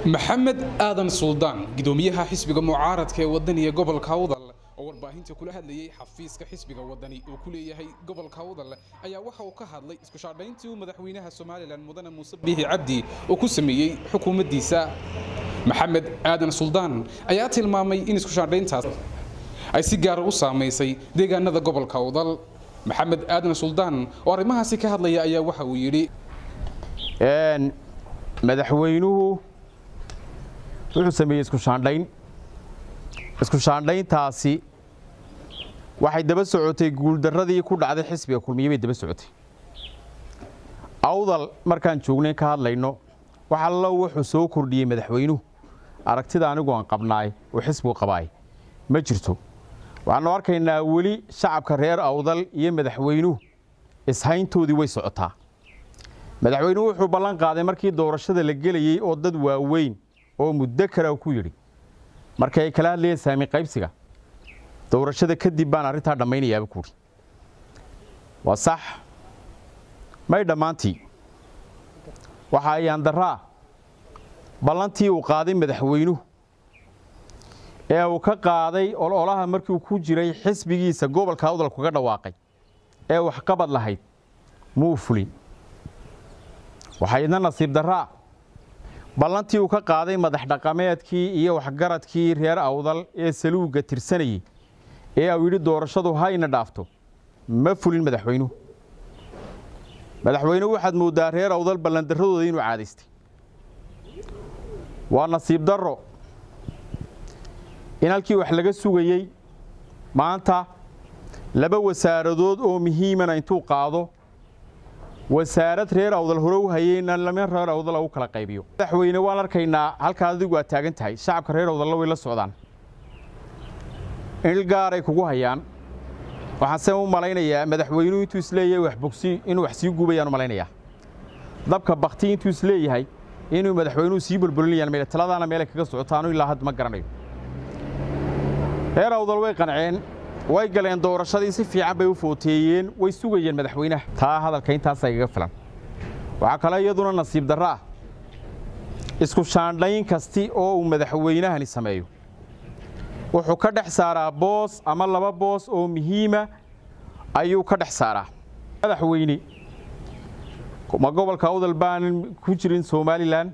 maxamed aadan suldaan gudoomiyaha xisbiga mucaaradka ee wadaniga gobolka awdal oo warbaahinta kula hadlayay xafiiska xisbiga wadani uu ku leeyahay gobolka awdal ayaa waxa uu ka hadlay isku shaadhayntii uu madaxweynaha somalilan mudane muuse biixi cabdi uu ku sameeyey xukuumaddiisa maxamed aadan suldaan ayaa tilmaamay in isku shaadhayntaas ay si gaara u saamaysay deegaanada gobolka awdal maxamed aadan suldaan oo arrimahaasi ka hadlaya ayaa waxa uu yidhi madaxweynuhu wuxuu sameeyey isku shaandhayn isku shaandhayntaasi waxay daba socotay guuldarradii ku dhacday xisbiga kulmiye bay daba socotay awdal markaan joognay ka hadlayno wax allo wuxuu soo kordhiyey madaxweynuhu aragtida anigu aan qabnaay oo xisbigu qabaay ma jirto waxaanu arkaynaa weli shacabka reer awdal iyo madaxweynuhu ishayntoodii way socotaa madaxweynuhu wuxuu ballan qaaday markii doorashada la gelayey oo dad waaweyn oo muddo kara ku yidhi markii ay kala hadlayeen saami qaybsiga doorashada kadib baan arrintaa dhammaynayaaba kuuhi waa sax may dhammaantii waxa ayaan daraa ballantii uu qaaday madaxweynuhu ee uu ka qaaday ololaha markiiuu ku jiray xisbigiisa gobolka awdal kaga dhawaaqay ee waxqabad lahayd muu fulin waxaa idna nasiib daraa ballantii uu ka qaaday madax dhaqameedkii iyo waxgaradkii reer awdal ee saluugga tirsanayey ee uu yidhi doorashadu hayna dhaafto ma fulin madaxweynuhu madaxweynuhu waxaad mooddaa reer awdal ballandarradooda inuu caadaystay waa nasiib darro in halkii wax laga sugayey maanta laba wasaaradood oo muhiimana intuu qaado wasaarad reer awdal hore u hayeyna lama reer awdal u kala qaybiyo madaxweyne waan arkaynaa halkaa adigu aad taagan tahay shacabka reer awdalla way la socdaan il gaaray kugu hayaan waxaan se u malaynayaa madaxweynuhu intuu isleeyahay wax bogsi inuu wax sii gubayaan u malaynayaa dabka bakti intuu isleeyahay inuu madaxweynuhu sii bolbolinayaan meel taladaana meelay kaga socotaanu ilaa hadda ma garanayo reer awdal way qanceen way galeen doorashadii si fiican bay u footeeyeen way sugayeen madaxweynaha taa hadalka intaasa igaga filan waxaa kale iyaduna nasiib darro ah isku shaandhayn kasti oo uu madaxweynahani sameeyo wuxuu ka dhex saaraa boos ama laba boos oo muhiima ayuu ka dhex saaraa madaxweyne ma gobolka awdal baanan ku jirin somalilan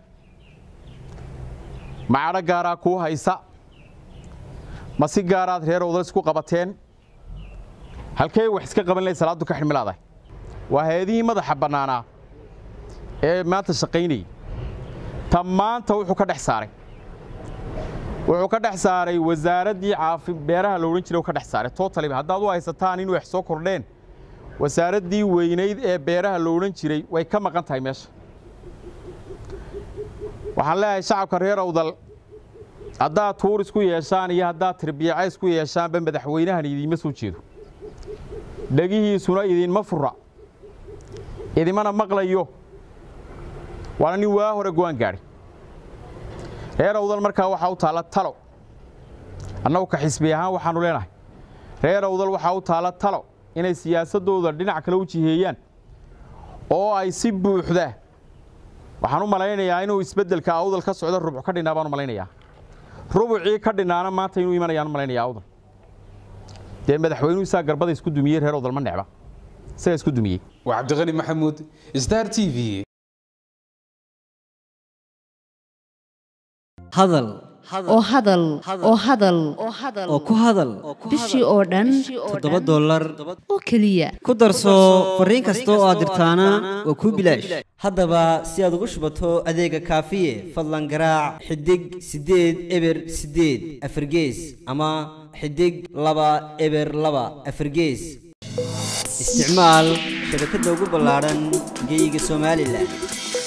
macadho gaaraa kuu haysa ma si gaaraad reer awdal isku qabateen halkee wax iska qaban lahay salaaddu ka xidhmilaadahay waa hay-adihii madaxa bannaanaa ee maanta shaqaynayay ta maanta wuxuu ka dhex saaray wuxuu ka dhex saaray wasaaraddii caafi beeraha la odhan jiray u ka dhex saaray totaliba haddaad u haysataan in wax soo kordheen wasaaraddii weynayd ee beeraha la odhan jiray way ka maqan tahay meesha waxaan leeyahay shacabka reer awdal haddaad tuur isku yeeshaan iyo haddaad tirbiyaca isku yeeshaanba madaxweynahan idiinma soo jeedo dhegihiisuna idiinma fura idimana maqlayo waana nin waa hore go'aan gaadhay reer awdal markaa waxaa u taalla talo annagu ka xisbi ahaan waxaannu leenahay reer awdal waxaa u taalla talo inay siyaasaddooda dhinac kale u jiheeyaan oo ay si buuxda waxaan u malaynayaa inuu isbeddelka awdal ka socdo rubc ka dhinaa baan u malaynayaa rubucii ka dhinaana maanta inuu imanayaan u malaynaya awdal dee madaxweynuhu isaa garbada isku dumiyey reer awdal ma necba isaga isku dumiyey waa cabdiqani maxamuud star t v hadal oo hadal oo hadal oo ku hadal bishii oo dhan toddoba dollar oo keliya ku darso fariin kasta oo aad dirtaana waa kuu bilaash haddaba si aad ugu shubato adeega kaafiye fadlan garaac xidig siddeed eber siddeed afargees ama xidig laba eber laba afargees isticmaal shabakadda ugu ballaadhan geyga somalilan